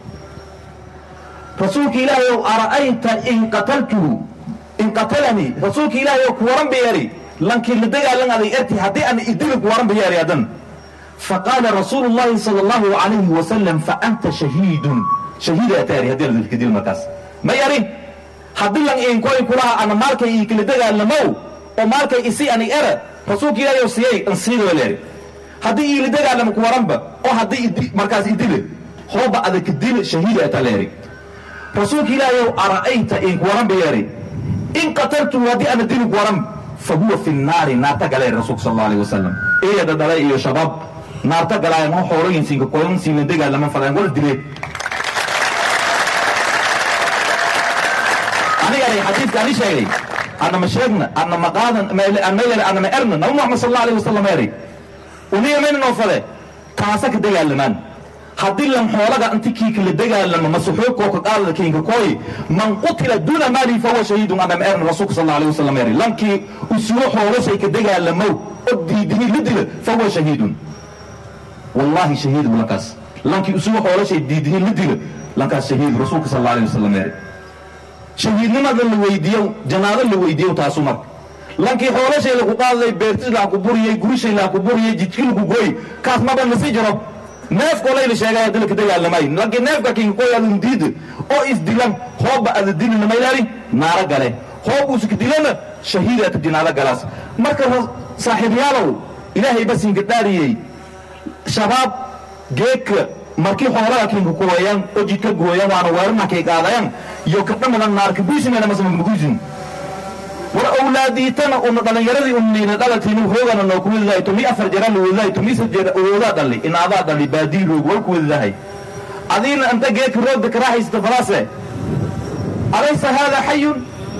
rasuulka ilaahay ow ara'ayta in qataltuhu in qatalanii rasuulka ilaahay ow ku waran ba yeeri lankii la dagaalan aday erti haddii aan idili ku waran ba yeeri hadan faqaala rasuulu llahi sala allahu calayhi wasalam fa anta shahiidun shahiida ataari haddii la dilkadil markaas ma yari haddii lan inkoy kulaha ana maalkay ii kala dagaalamow oo maalkay isi ani era rasuulka ilaahay oo siyay in siido leeri haddii iila dagaalamo ku waranba oo haddii markaas idile hooba adaka dile shahiida ata leeri rasuulka ilaahayow ara'ayta inku waran bayeeri in qataltu haddii ana dilinku waran fa huwa fi nnaari naarta galee rasuulka sal allahu alayhi wasalam eeyada dhalay iyo shabaab naarta galaayan oo xooloyinsiinka koyansiinla dagaalama fadaan wal dileen anigana xadiidka ani sheegay anna ma sheegna anna ma qaadan anmaylen anna ma erna nabi muxamed sal allahu alayhi wasalam eri uniga mayna noo fade kaasa ka dagaalamaan haddii lan xoolaga inti kiika la dagaalamo masuxuubkoo ka qaadada kiinka kooy man qutila duuna maalihi fahuwa shahiidun anna ma erna rasuulka sal allahu alayhi wasalam eri lankii usugo xoolashay ka dagaalamow oo diidini la dila fahuwa shahiidun wallahi shahiidu lankaas lankii usugo xoolashay diidini la dila lankaas shahiid rasuulka sal allahu alayhi wasalam eri shahiidnimada la weydiiyo janaado la weydiiyo taasu marka lankii xoolashay lagu qaadlay beertis laha ku buriyey gurishay laha ku buriyey jidki lagu gooy kaas maba nasi jiro neefkoo layla sheegay hadii laka dagaalamay lankii neefka kinka koy adun diida oo isdilan hoobba ada dilina maylari naaro gale hoob usuka dilana shahiid ata jinaado galaas marka saaxiibyaalow ilaahay basinka dhaariyey shabaab geedka markii xoolaha kinka kuwayan oo jidka gooyan waana weerarnankay qaadayan iyo kadhamadan naarka buisimena masamagbuisim war awlaadiitana una dhalinyaradii unayna dhalataynu hoogana noo ku wedidahay tumi afar jara la wedidahay tumi sad jara awoodaa dhali inaadaa dhali baadii roog war ku wedidahay adiina anta geedka roogda karaahaysata falaase alaysa haada xayun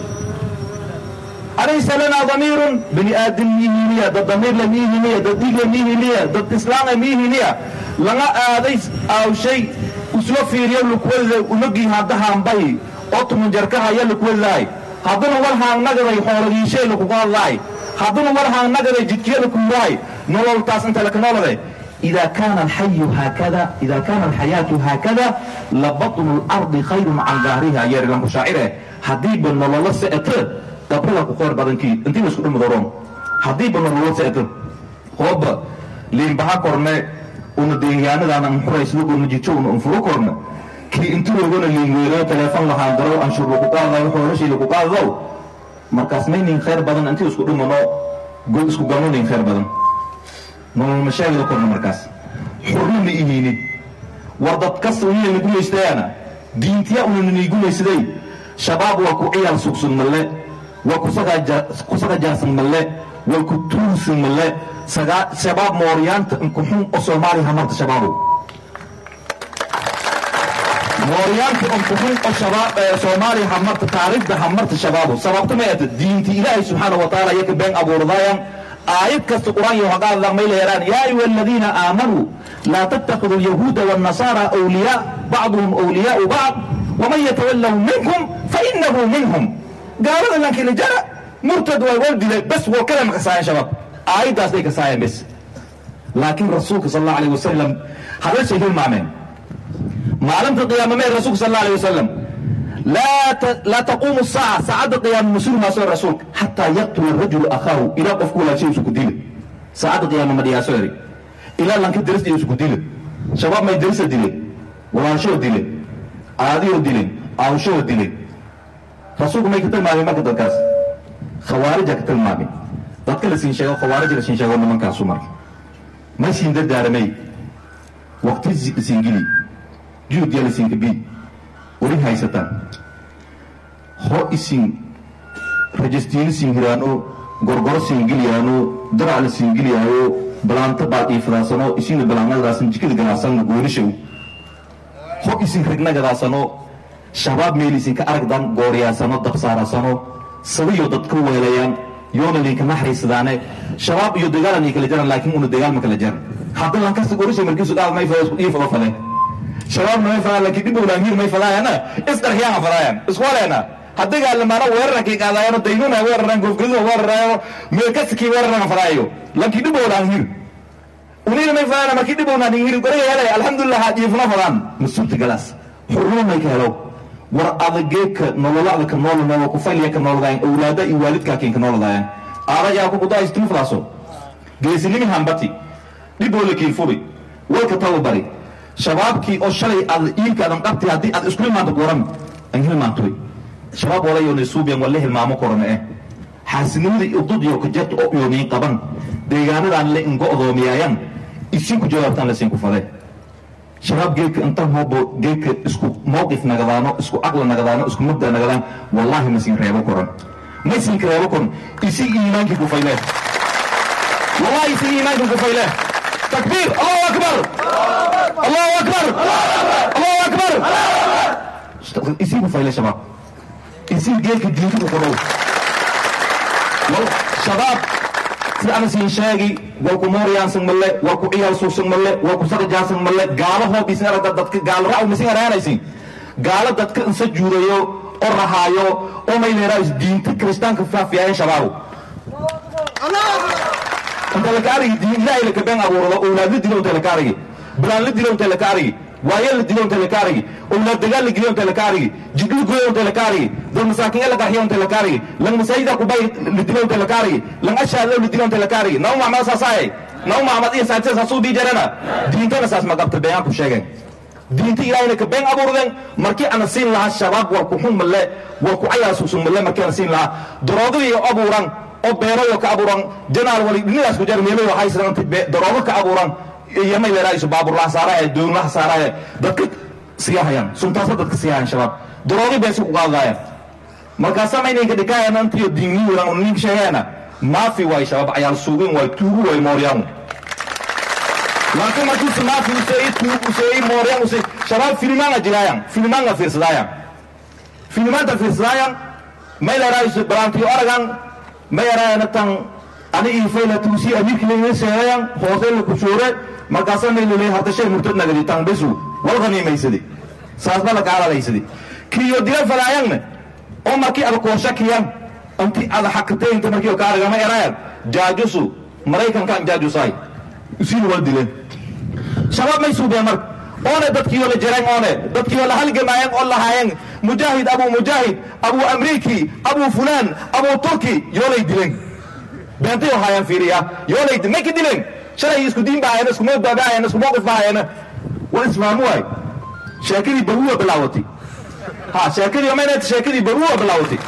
alaysa lanaa damiirun bini aadam miihiniya dad damiirle miihiniya dad dhiigle miihiniya dad islaamle miihiniya laga aaday aawshay usoo fiiriyo lukwediday unogii haddahaanbay oo tumanjarkahaya lukwedidahay hadduna war haangnagaday xoolagiishay lakugu hadlaay hadduna war haangnagaday jidkiya lakuuraay nololtaas inta lakanoolade إذا كان الحي هكذا إذا كان الحياة هكذا لبطن الأرض خير عن ظهرها يا رجل شاعره حديب النلالة سأتر قبلها كخير بدنكي أنت مش كل مدرون حديب النلالة سأتر هوب لين بها كورنا una deegaanadaana muxurays lagu najijo una unfuro korna kii inti logona liingeelo teleefon lahaan daro anshuur lagu qaadayo xoolashii lagu qaadadow markaas maynin khayr badan intii isku dhimano god isku galnonin khayr badan nolol mashaagida korna markaas xurna ma ihinin war dad kasta unina gumaystayaana diintiya unana nii gumaysaday shabaab waa ku ciyaal sugsug malle waa kusaga jaarsan malle waa ku tuursan malle shabaab mooryaanta inkuxun oo soomaaliya hamarta shabaabow mooryaanta inkuxun oo soomaaliya hamarta taariikhda hamarta shabaabow sababta ma ata diinti ilaahay subxaana wa tacaala yaka been abuurdaayan aayad kasta qur-aan iyo haqaadla may leeraan yaa ayuha aladiina aamanuu laa tattakhiduu alyahuuda waannasaara awliyaa bacduhum awliyaau bacd waman yatawallahum minkum fainahu minhum gaalada lankila jara murtad way wal dilay bas wal kale ma kasaayan shabaab aayaddaas bay kasaayeen bes laakiin rasuulka sal allahu alayh wasalam hadalshay hilmaameen maalinta qiyaama mee rasuulka sal allahu alayh wasalam laa taquumu saaca saacadda qiyaama mas-uul maaso rasuulka xataa yaqtula rajulu akhaahu ilaa qofku walaashay isku dila saacadda qiyaama ma dhiyaaso eri ilaa lanka darista isku dila shabaab may darisa dileen walaashoo dileen aadiyoo dileen aawshoo dileen rasuulku may ka tilmaameen marka dadkaas khawaarija ka tilmaameen dadka la siin sheego khawaarij la siin sheego nimankaasu marka ma siin dardaaramay waqti la siin geli juhdiya la siin kabi weli haysataan ho isin rajastiini siin hiraano gorgoro siin geliyaano darac la siin geliyaayo balaanta baad iifadaasano isina balaanadaasan jikada ganacsan goonishow ho isin rignagadaasano shabaab meel isinka aragdan gooriyaasano dabsaarasano sabiyo dadka weelayaan yoona idinka naxariisadaane shabaab iyo dagaalan ay kala jaran laakiin una dagaal ma kala jaran hadda lankasta gorishay markiisu dhaal may fada ii fado fale shabaabna may fadaan laakiin dhib owlaangiir may fadaayana isqarxiyaana fadaayan iswaleena haddagaalamaana weerarankay qaadaayano daynuna weeraraan goofgadida weeraraayo meelkasakii weerarana fadaayo laakiin dhib owlaangiir unina may fadaana markii dhib owlaangiir goriga helay alxamdulilah haadiifuna fadaan mas-uulta galaas xurruma may ka helo war adageeka nololada ka noolnoo ku fayliya ka nooladayan awlaada iyo waalidkaa keen ka nooladayan aada yaa ku kudaayistuma fadaaso geesinimi hambati dhiboo la keen fubi walka tababari shabaabkii oo shalay aad iilkaadan qabti haddii aad isku hilmaanto goran an hilmaantoy shabaab walayoona suubiyan wala hilmaamo korana eh xaasinimada ududyo kajarta oo yoomiyin qaban deegaanadaan le ingo'doomiyaayan isinku jawaabtaan lasiinku fade shabaab geedka intan hoobo geedka isku mowqif nagadaano isku aqla nagadaano isku mabda nagadaan wallaahi ma siin reebo koran ma siin reebo koran isig iimaankii kufayle wallaahi isig iimaankii kufayle takbiir allahu akbar allahu akbar allahu akbar isig kufayle shabaab isig geedka diinta ku qodhow shabaab sida ana siin sheegi walku mooryaansan malle walku ciyaal suugsan malle walku saqajaasan malle gaalo hoob isin aragta dadka gaalo raaw misin araanaysin gaalo dadka insa juurayo oo rahaayo oo mayleeraa is diinta kiristaanka faafiyaayeen shabaabu inta laka arigi diin ilaahay laka been abuurado owlaad la dilo inta laka arigi bilaan la dilo inta laka arigi waayeel la dilo inta laka arigi owlaad dagaal la geliyo inta laka arigi jigli goyo inta laka arigi dad masaakiin la qarxiyo inta laka arigi lan masaajida kubay la dilo inta laka arigi lan ashaad la dilo inta laka arigi naw maxmed saasaay naw maxmed iyo saacid saasuu dii jarana diintana saas ma qabta been ku sheegeen diinta ilaahayna ka been abuurden markii ana siin lahaa shabaab war ku xun malle war ku cayaasuusun malle markii ana siin lahaa daroogada iyo abuuran oo beerayo ka abuuran janaal wali dhinidaas ku jar meelo waxay sidan daroogo ka abuuran iyo may leedahay baabuur la saaraay doon la saaraay dadka siyahayaan suntaas dadka siyahayan shabaab daroogi bay ku qaadayaan markaas samaynayka dhikaayaan antiyo diinni weeran nin sheegayana maafi way shabaab ayaal suugin way tuugu way mooryaan laakiin markuu maafi usay tuugu usay mooryaan usay shabaab filmaana jirayaan filmaana fiirsadayaan filmaanta fiirsadayaan may leedahay barantiyo aragan ma yaraana tan ani iifayla tuusi amiirki layna sheegayan hoose la kushuure markaasa may lulay hartashay murtad nagadi tan besu wal ghaniimaysadi saasba la kaaladaysadi kiyo dila falaayanne oo markii ada kooshakiyan anti ada xakataynta markii ka aragama erayan jaajusu maraykankan jaajusay usiin wal dileen shabaab may suubeen marka oone dadkiyo la jareen oone dadkiyo la halgamaayeen oo lahaayeen mujaahid abu mujaahid abu amriiki abu fulaan abu turki yoolay dileen beentay oo haayaan fiiriya yoolay may ka dileen shalay isku diin baa hayeen isku mowda baa hayeen isku mowqif baa hayeen waa isfahmu waay sheekadii baruwa bilaawatay ha sheekadii omayna sheekadii baruwa bilaawatay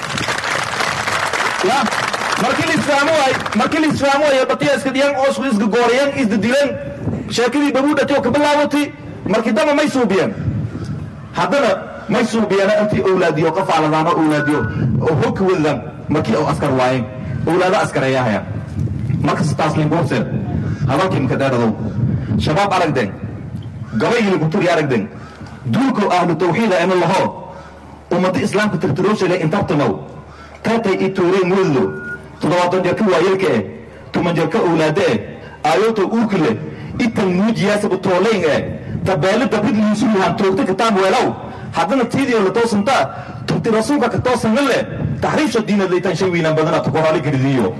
ya markii la isfahmu waay markii la isfahmu waay batiya iska dhiyaan oo isku isga gooriyeen isda dileen sheekadii baruu dhatay oo ka bilaawatay markii damba may suubiyeen haddana may suubiyeen intii owlaadiyo qafaaladaan oo owlaadiyo oo hogka wadadaan markii oo askar waayeen owlaado askareeyahayaan markas taaslingoobseen hadalkii maka dheeradow shabaab aragden gabayili kuturi aragden duulkow ahlu tawxiida ina laho ummada islaamka tirtiroosheele intartanow taatay i tuureen mudlo toddobaatan jarka waayelka eh tuman jarka owlaade eh aayooto uurka leh itan muujiyaasaba toolayn eh tabeelo dabrid liisu yahaan toogta kitaab weelow haddana tiidiyo la toosantaa turti rasuulka ka toosanna leh taxriifsha diinad laytan shay wiinaan badana tukoraali garidiyo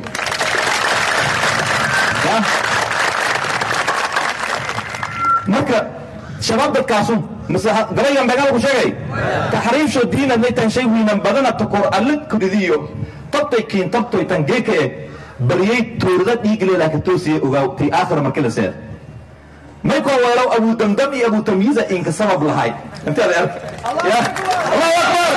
marka shabaab dadkaasu mise gabaygan beegaal ku sheegay taxriifsho diinad laytan shay wiinan badana tukor alle kuridiyo tabtay kiin tabtoy tan geeka eh bariyey toorada dhiigleelaa ka toosiye ogaaw tii aakhira markii la seed may koo weelow abu damdam iyo abu tamyiiza inka sabab lahay inteeda ark ya allahu akbar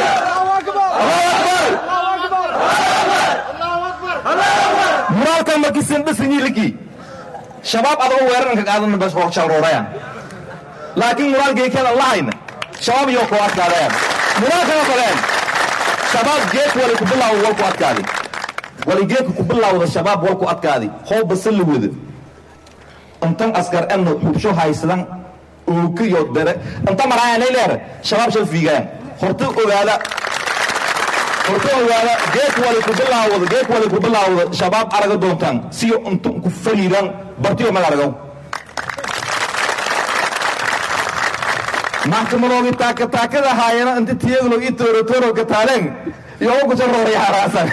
allahu akbar muraalkan markii sindhisinyiiliki shabaab adoo weeraranka qaadan bas horshalroorayaan laakiin muraal geekeeda lahayna shabaab iyo ku adkaadayaan muraalkana faleen shabaab geek wali ku bilaawo wal ku adkaadi wali geeka ku bilaawda shabaab wal ku adkaadi hoo basalla wada intan askar enno xubsho haysadan ookiyo dere inta maraayanay leere shabaab shal fiigayaan horta ogaada horta ogaada geek wali ku bilaawda geek wali ku bilaawda shabaab araga doontaan siyo intun ku faliidan bartiyo mag aragaw maxkamadoogi taaka taakada haayana inta tiyaglo i tooro tooro ka taaleen iyo ugu soo rooray haraasan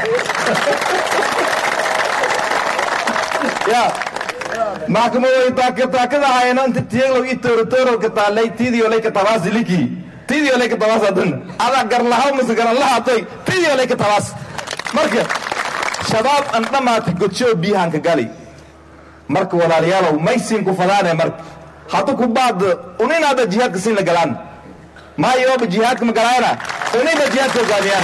ya maxkamadoogi taaka taakada haayana inta tiyaglo i tooro tooro ka taalay tiidiyo lay ka tabaas liki tiidiyo lay ka tabaas adan ada garlahaw mise garan lahaatay tiidiyo lay ka tabaas marka shabaab an dhammaatay godsho biyahan ka gali marka walaalayaalow maysiin ku fadaane marka hadda ku baad uninaada jihaadka siin la galaan maayoba jihaadka ma galaayana unina jihaadka hogaamiyaan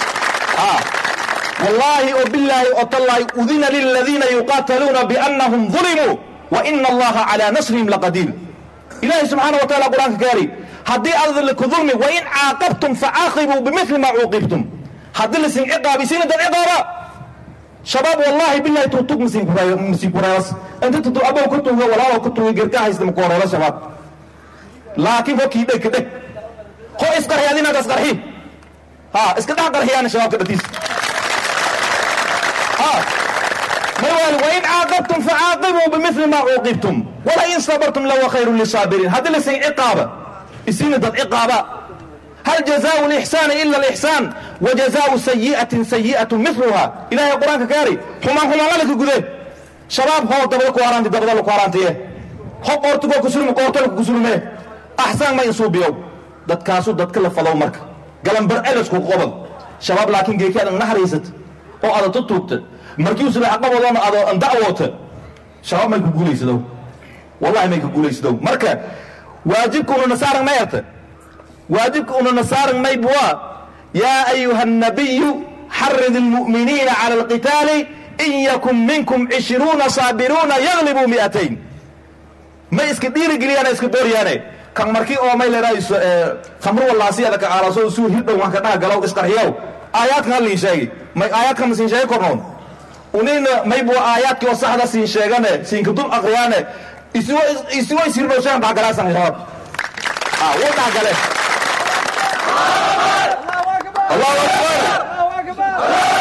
wallaahi oo bilaahi oo tallaahi udina liladiina yuqaataluuna biannahum ظulimuu wa ina allaha calaa nasrihim laqadiir ilaahay subxaana wa taala qur-aanka kaari haddii aad laku dulmi wain caaqabtum facaaqibuu bimili maa cuuqibtum haddii lasin ciqaabisiina dad ciqaaba shabaab wallahi billahi tuutug masiinkureelas inta tutu abow ka tuuga walaalow ka tuuga gerka haysta makuhoreela shabaab laakiin hokii dheg ka dheg ho isqarxi adinaga isqarxi ha iska dhex qarxiyaana shabaabka dhatiis ha may waali wain caaqabtum facaaqibuu bimili maa cuuqibtum walain sabartum lawa khayru lisaabiriin haddii lasin ciqaaba isiina dad ciqaaba هل جزاء الإحسان إلا الإحسان وجزاء سيئة سيئة مثلها إلهي القرآن كاري حمان حمان لك قده شباب هو دبل كوارانتي دبل كوارانتي هو قورتكو كسلم قورتلك كسلم أحسن ما ينصوب يوم دad kaasu dad kala falow marka galambar elisku qobol shabaab laakiin geeki adan naxariisat oo adan tu tuugta markii usula aqabadoona ado an dacwoota shabaab may ku guulaysadow wallahi may ku guulaysadow marka waajibka una nasaaran mayarta واجبك أن نصار ميبوا يا أيها النبي حرض المؤمنين على القتال إن يكن منكم عشرون صابرون يغلبوا مئتين ما اسك دير قليانا اسك دوريانا كان مركي أو ميل رئيس خمر والله سيادة على صوت سوء هيدا وانك نها قلو اسكرهيو آيات كان لي شيء ما آيات كان سين شيء كورنون ونين ميبوا آيات كي وصحدا سين شيغانا سين كدوم أغريانا إسوا إسوا يسير بوشان بعقلا سنغراب آه وضع قلت الله أكبر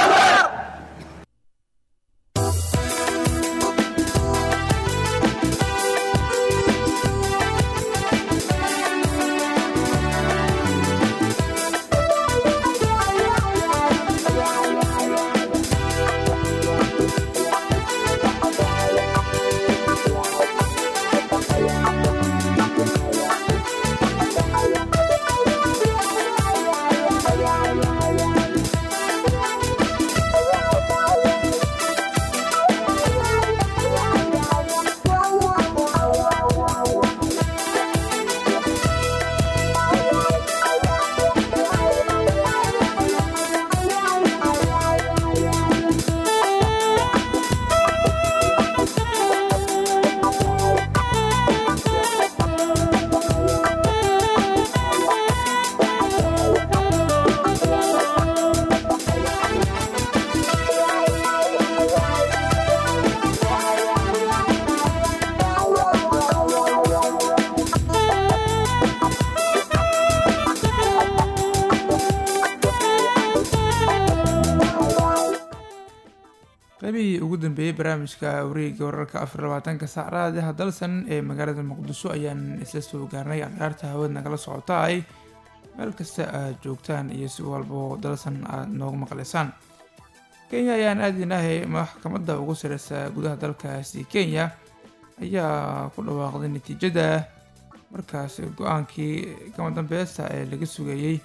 qaybihii ugu dambeeyey barnaamijka wareegga wararka afar labaatanka saac raadiha dalsan ee magaalada muqdisho ayaan isla soo gaarnay akhyaarta hawad nagala socota ay meel kasta aad joogtaan iyo si walbo dalsan aad noogu maqlaysaan kenya ayaan aadinahay maxkamadda ugu sareysa gudaha dalkaasi kenya ayaa ku dhawaaqday natiijada markaas go-aankii kama dambeesta ee laga sugayey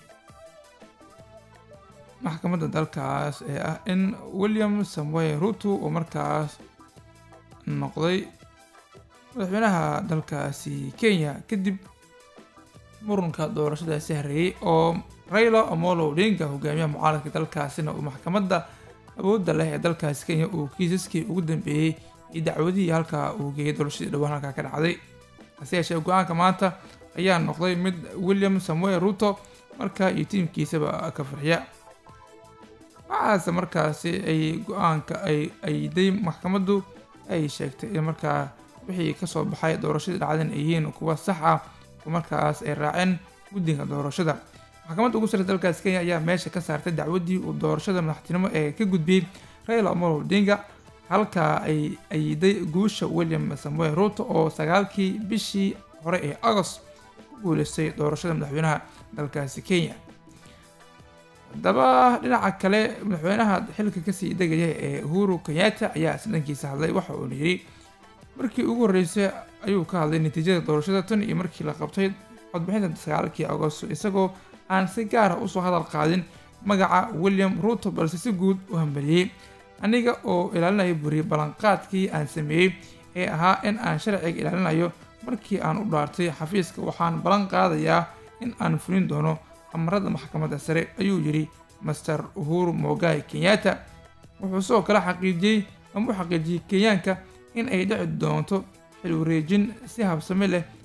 maxkamadda dalkaas ee ah in william samuel ruto uu markaas noqday madaxweynaha dalkaasi kenya kadib murunka doorashadaasi hareeyey oo raila omolo odinga hogaamiyaha mucaaradka dalkaasina uu maxkamadda awoodda leh ee dalkaasi kenya uu kiisaskii ugu dambeeyey iyo dacwadihii halkaa uu geeyay doorashadii dhowaan halkaa ka dhacday hase yeeshee go-aanka maanta ayaa noqday mid william samuel ruto markaa iyo tiimkiisaba ka farxiya waxaase markaasi ay go-aanka ay ayday maxkamaddu ay sheegtay in markaa wixii kasoo baxay doorashadii dhacdan ay yihiin kuwa sax ah oo markaas ay raaceen guddiga doorashada maxkamadda ugu sareysa dalkaasi kenya ayaa meesha ka saartay dacwaddii uu doorashada madaxtinimo ee ka gudbiyey raila omolo odinga halkaa ay ayiday guusha william samuel ruto oo sagaalkii bishii hore ee agost ku guuleystay doorashada madaxweynaha dalkaasi kenya haddaba dhinaca kale madaxweynaha xilka kasii degaya ee uhuru kenyatta ayaa isdhankiisa hadlay waxa uuna yidhi markii ugu horreysay ayuu ka hadlay natiijada doorashada tan iyo markii la qabtay codbixinta sagaalkii agosto isagoo aan si gaara usoo hadal qaadin magaca william ruto balse si guud u hambaliyey aniga oo ilaalinayo buriye ballanqaadkii aan sameeyey ee ahaa in aan sharciga ilaalinayo markii aan u dhaartay xafiiska waxaan ballan qaadayaa in aan fulin doono amarada maxkamadda sare ayuu yidhi master uhuru mogai kenyatta wuxuu sidoo kale xaqiijiyey ama u xaqiijiyey kenyaanka in ay dhici doonto xil wareejin si habsame leh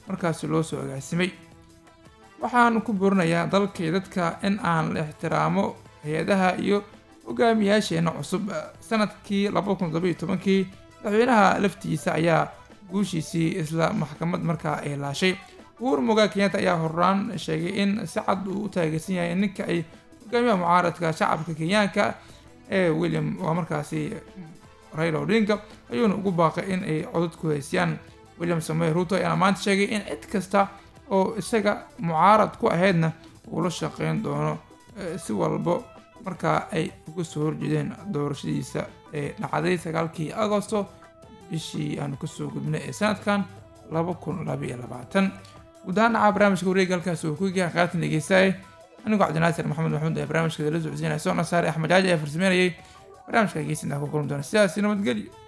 markaasi loo soo agaasimay waxaan ku burinayaa dalkii dadka in aan la ixtiraamo hay-adaha iyo hogaamiyaasheena cusub sanadkii laba kun todoba iyo tobankii madaxweynaha laftiisa ayaa guushiisii isla maxkamad markaa ay laashay uhuru mugaa kenyatta ayaa horaan sheegay in si cad uu u taageersan yahay ninka ay hogaamiyaha mucaaradka shacabka kenyaanka ee william waa markaasi raila odinga ayuuna ugu baaqay in ay codad ku haysiyaan william samoy ruto ayaana maanta sheegay in cid kasta oo isaga mucaarad ku ahaydna uu la shaqeyn doono si walbo markaa ay uga soo horjeedeen doorashadiisa ee dhacday sagaalkii agosto bishii aanu kasoo gudbinay ee sanadkan laba kun labaiyo labaatan guud ahaan dhacaa barnaamijka wareega halkaas uu ku yahay qaatan dhegeystaye anigoo cabdinaasir maxamed maxmuud ee barnaamijka la socodsiinaya soo nasaare axmed jaaji ee farsameynayay barnaamijka dhegeysanaa ku kulmi doona sidaasi nabadgelyo